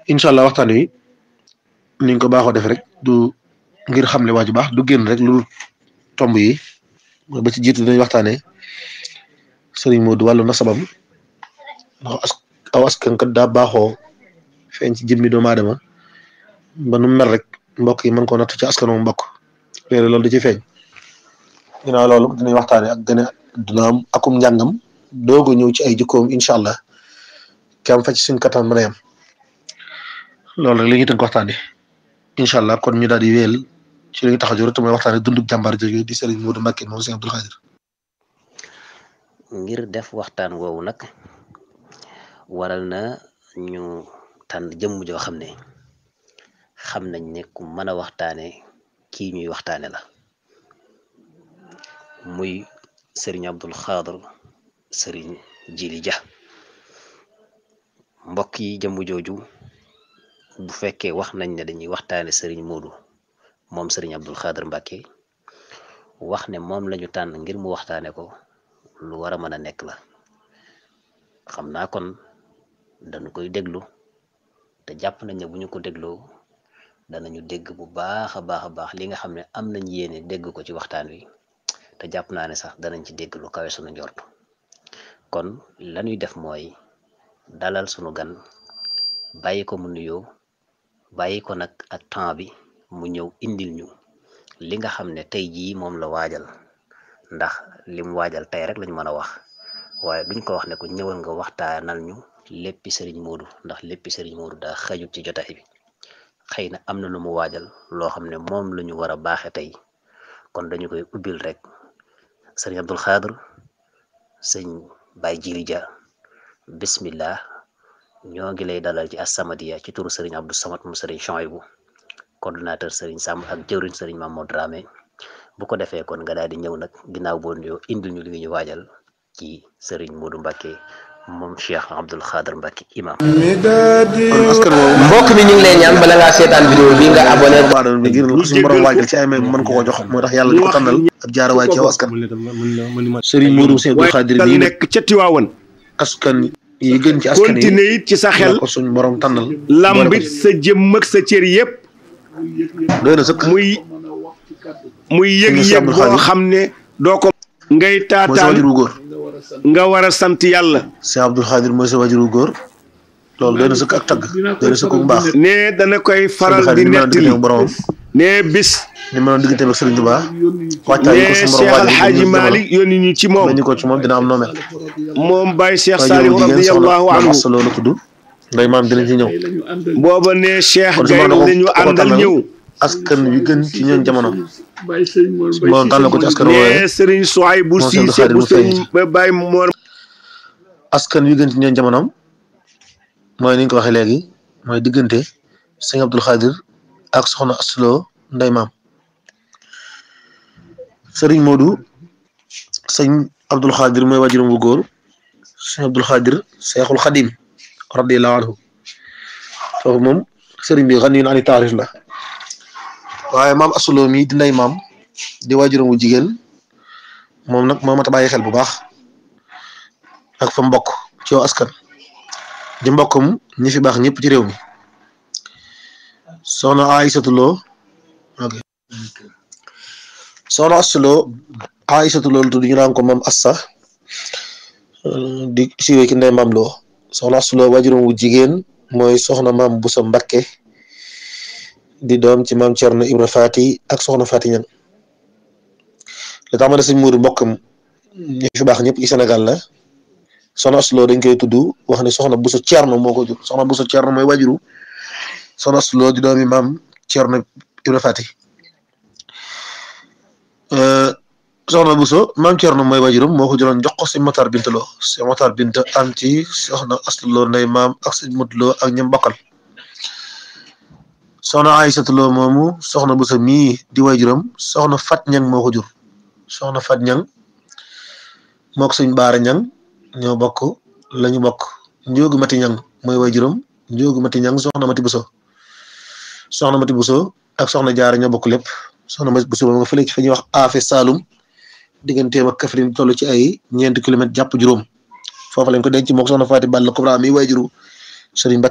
incha allah waxtaan wi niñ ko baaxoo def rek du ngir xamle waa ju baax du génn rek lu tomb yi ba ci jiitu dinañ waxtaanee sëriñ Modou wàllu nasabam ndax as aw askan kat daa baaxoo feeñ ci jëmmi doomu aadama ba nu mel rek mbokk yi mën koo natt ci askanu mbokk léegi loolu da ci feeñ ginnaaw loolu dinañ waxtaanee ak gën a dina am akum njàngam doog a ñëw ci ay jikkoom incha allah ki am fa ci suñ kattan mën a yem loolu rek li ñuy tënk waxtaanee incha allah kon ñu daal di wéyal ci li ñu tax a jóg te mooy waxtaanee dundug jàmbaar jooju di Serigne Modou Mbacké moom Serigne Abdoul Khadir. ngir def waxtaan woowu nag waral na ñu tànn jëmm joo xam ne xam nañ ne ku mën a waxtaane kii ñuy waxtaane la muy Serigne Abdoul Khadir Serigne Jili Dia mbokk yi jëmm jooju bu fekkee wax nañ ne dañuy waxtaane Serigne Modou moom Serigne Abdoul Khadir Mbacké wax ne moom lañu tànn ngir mu waxtaane ko lu war a mën a nekk la xam naa kon dañu koy déglu te jàpp nañ ne bu ñu ko dégloo danañu dégg bu baax a baax a baax li nga xam ne am nañ yéene dégg ko ci waxtaan wi te jàpp naa ne sax danañ ci dégg lu kawe sunu njort kon lañuy def mooy dalal sunu gan bàyyi ko mu nuyoo bàyyi ko nag ak temps bi mu ñëw indil ñu li nga xam ne tey jii moom la waajal ndax lim waajal tey rek lañ mën a wax waaye duñ ko wax ne ko ñëwal nga waxtaanal ñu léppi sëriñ Modou ndax léppi sëriñ Modou daa xajut ci jotaay bi xëy na am na lu mu waajal loo xam ne moom la ñu war a baaxe tey kon dañu koy ubbil rek sëriñ Abdoul Khadir sëñ Baye Jili Dia bismillah ñoo ngi lay dalal ci As-Samadiyya ci turu sëriñ Abdou Samad mu sëriñ Chouaïbou coordonnateur sëriñ Samb ak jëwriñ sëriñ Mamadou Dramé bu ko defee kon nga daal di ñëw nag ginnaaw boo nuyoo indil ñu li ñu waajal ci Serigne Modou Mbacké moom Cheikh Abdoul Khadir Mbacké imam kon askan woowu mbokk mi ñu ngi lay ñaan bala ngaa seetaan vidéo bi nga abonné baadal bi ngir suñu borom waajal ci ay may mën ko ko jox moo tax yàlla di ko tànnal ab jaarawaay ci aw askan Serigne Modou Serigne Abdoul Khadir dal bii nag nekk ca Tiwaawan askan yi gën ci askan yi continuer it ci sa xel la ko suñu borom tànnal lambit sa jëmm ak sa cër yépp doy na sëkk muy muy Sëñ yëg-yëg Abdou boo Khadir. xam ne doo ko ngay mooy sa taataan wajuru góor nga war a sant yàlla Serigne Abdoul Khadir mooy sa wajuru góor loolu doy na sëkk ak tagg doy na sëkk bu baax ne dana koy faral Serigne di Khadir ni nettali ma doon diggante ak boromam ne bis ni ma doon diggante ak Serigne Touba waajtaay yi ne ko suñu Cheikh borom Al waajal Hadji Malick yónni ñu ci moom ñu ko ci moom dina am noomel moom Baye Cheikh wajuru Saliou jigéen soxna radiyallahu maam anhu Assa loolu tudd nday maam dinañ ci ñëw booba ne Cheikh kon su Gaye ma doon lañu ko àndal tànnal ñëw askan wi gën ci ñoom jamono su ma doon tànnal ko ci askan ne woowee Serigne Souaïbou Moo Cheikh Abdou Cissé Khadir bu mu feeñ Serigne Baye Mor askan wi gën ci ñoom jamonoom mooy ni ñu ko waxee léegi mooy diggante sëñ Abdoul Khadir ak soxna Aslo nday maam sëriñ Modou sëñ Abdoul Khadir mooy wajuram bu góor sëñ Abdoul Khadir Seexul Xadim radiyallahu anhu foofu moom sëriñ bi xan yu ani taarif la waaye maam Aslo mi di nday maam di wajuram bu jigéen moom nag moo mat a bàyyi xel bu baax ak fa mbokk ci yow askan di mbokkam ñi fi baax ñëpp ci réew mi soxna Aïssatou Lo ok soxna Astou Lo Aïssatou Lo lu tudd ñu naan ko moom Assa euh, di siiwee ki ndey maam Lo soxna Astou Lo wajuram wu jigéen mooy soxna maam Boussa Mbacké di doom ci maam Thierno Ibra Fati ak soxna Fati Ñang li tax ma ne sëñ Mourou mbokkam ñi fi baax ñëpp ci Sénégal la soxna Astou Lo dañ koy tudd wax ne soxna Bousso Thierno moo ko jur soxna Bousso Thierno mooy wajuru soxna Astou Lo di doomi maam Thierno Ibra Fati soxna Bousso maam Thierno mooy wajurum moo ko jëloon jox ko si Matar Binta Lo si Matar Binta am ci soxna Astou Lo ndey maam ak sëñ Modou Lo ak ñam bokkal soxna Aïssatou Lo moomu soxna Bousso mii di wajuram soxna Fat Ñang moo ko jur soxna Fat Ñang moo ko sëñ Baara Ñang ñoo bokk lañu bokk njóogu mati ñang mooy way juróom njóogu mati ñang soxna mati buso soxna mati buso ak soxna jaara ñoo bokk lépp soxna mati buso ba nga fële ci fa ñuy wax aafe saalum digganteem ak Kaffrine toll ci ay ñeenti kilomètres jàpp juróom foofu lañ ko denc mook soxna Faati Balla Kubra mi way juru Sëriñ